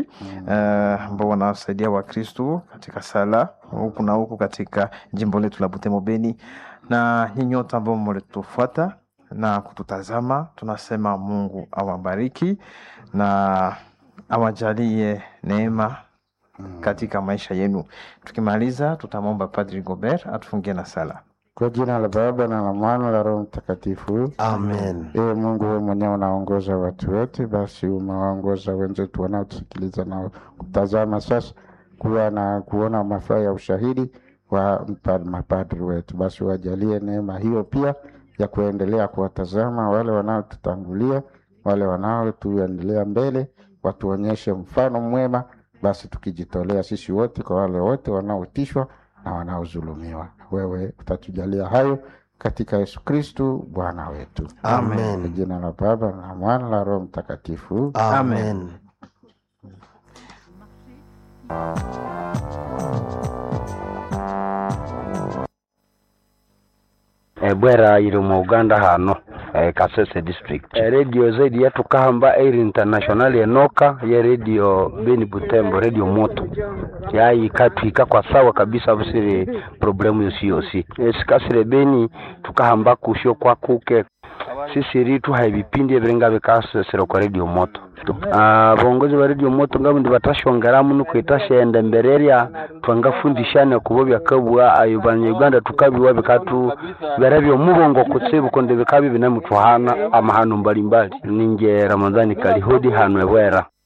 eh, ambao wanawasaidia Wakristu katika sala huku na huku katika jimbo letu la Butembo Beni, na nyinyi wote ambao mlitufuata na kututazama, tunasema Mungu awabariki na awajalie neema katika maisha yenu. Tukimaliza, tutamwomba Padri Gobert atufungie na sala. Kwa jina la Baba na la Mwana la Roho Mtakatifu. Amen. Ee Mungu, wewe mwenyewe unaongoza watu wote, basi umewaongoza wenzetu wanaotusikiliza na kutazama sasa kuwa na kuona mafaa ya ushahidi wa mpa- mapadri wetu, basi wajalie neema hiyo pia ya kuendelea kuwatazama wale wanaotutangulia, wale wanaotuendelea mbele, watuonyeshe mfano mwema, basi tukijitolea sisi wote kwa wale wote wanaotishwa na wanaodhulumiwa. Wewe utatujalia hayo katika Yesu Kristu Bwana wetu. Kwa Amen. jina la Baba na Mwana la Roho Mtakatifu. Amen. e, bwera iri mu uganda hano e, kasese district e, radio zaidi yetu kahamba air international enoka ye radio beni butembo radio moto yayi katwika kwa sawa kabisa busire problemu yosi yosi e, sikasire beni tukahamba kusho kwa kuke sisiri tuha ebipindi ebirenga bikasesera kwa radio moto Ah, bongozi ba radio moto ngabo ndi batashongeramu nukwitashenda mbere erya twangafundishane kubo byakabwa ayo banyarwanda tukabiwa bikatu bera byomubongo kutsibu konde bikabi binamutwahana amahano mbalimbali ninge ramadhani kalihodi hano ebwera